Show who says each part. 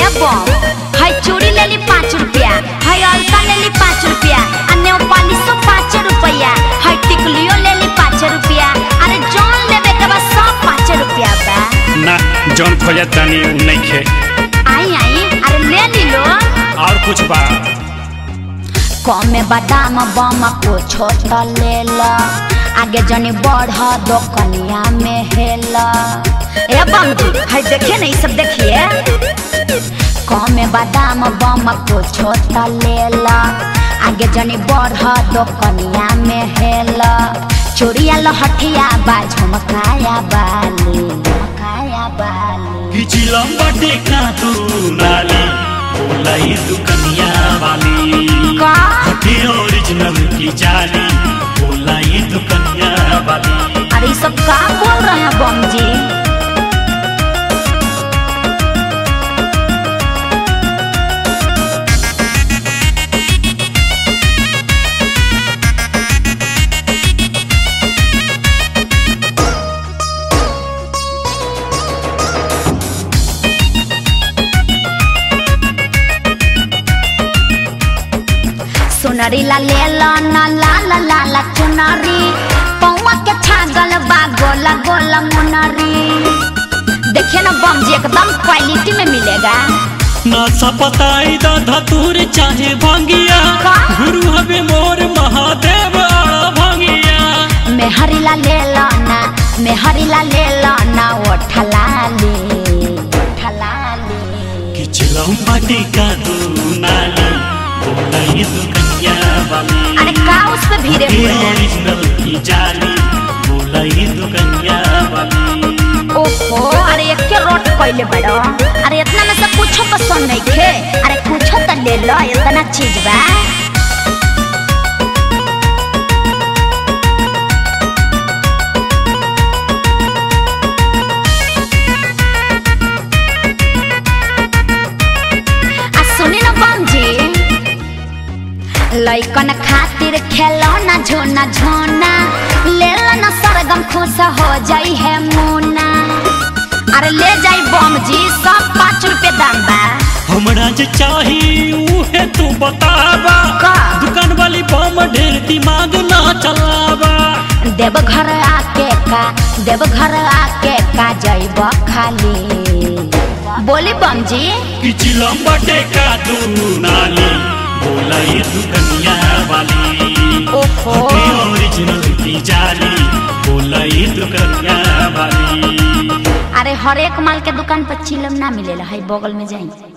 Speaker 1: बम है चूड़ी ले ली पाँच रुपया है अलता ले ली पाँच रुपया आ नेपालिसो पाँच रुपया है टिकलियो ले ली पाँच रुपया अरे जौन लेवे के बस सब पाँच रुपया बा
Speaker 2: ना जौन खोजत तानी उ नइखे
Speaker 1: आई आई अरे ले ली लो
Speaker 2: और कुछ बा
Speaker 1: कमे बादाम बम को छोटा ले ला आगे जनी बढ़ दो कनिया में हेला ए बम जी है देखिए ना ये सब देखिए कमे बादाम बम को छोटा ले ला आगे जनी बढ़ दो कनिया में हेला चोरिया लहठिया बा झुमकाया बाली झुमकाया बाली
Speaker 3: पिछलम बटे का तू नाली बोलाई दुकनिया वाली
Speaker 1: का
Speaker 3: हटे ओरिजिनल की जाली बोलाई दुकनिया वाली
Speaker 1: अरे ये सब का बोल रहे हैं बम जी सुनरी ला ले ला ना ला ला ला ला चुनरी पौवा के छागल बा गोला गोला मुनरी देखिए ना बम जी एकदम क्वालिटी में मिलेगा
Speaker 3: ना सपताई दा धतूर चाहे भांगिया
Speaker 1: का?
Speaker 3: गुरु हवे मोर महादेव आड़ा भांगिया
Speaker 1: मेहरी ला ले ला ना मेहरी ला ले ला ना ओ ठलाली ठलाली
Speaker 3: पिछलम बटे का तू नाली बोलाई दुकनिया वाली
Speaker 1: अरे का उस पे भीड़े
Speaker 3: हटे
Speaker 1: हुए हैं
Speaker 3: ओरिजिनल की जाली बोलाई दुकनिया वाली
Speaker 1: ओहो अरे एक के रोट कइले बड़ो अरे इतना में से कुछो पसंद नहीं खे अरे कुछो तो ले लो इतना चीज बा आ सुनी ना बम जी लइकन खातिर खेलौना झोना झोना ले लो ना सरगम खुश हो जाई है मुना अरे ले जाई बम जी सब पाँच रुपए दाम बा
Speaker 3: हमरा जे चाही उहे तू बतावा
Speaker 1: का?
Speaker 3: दुकान वाली बम ढेर दिमाग ना चलावा
Speaker 1: देव घर आके का देव घर आके का जइब खाली बोली बम जी
Speaker 3: पिछला बटे का तू नाली बोलाई दुकनिया वाली
Speaker 1: ओहो
Speaker 3: हटे ओरिजिनल की जाली बोलाई दुकनिया वाली
Speaker 1: अरे हर एक माल के दुकान पर चिलम ना मिलेला है बगल में जाई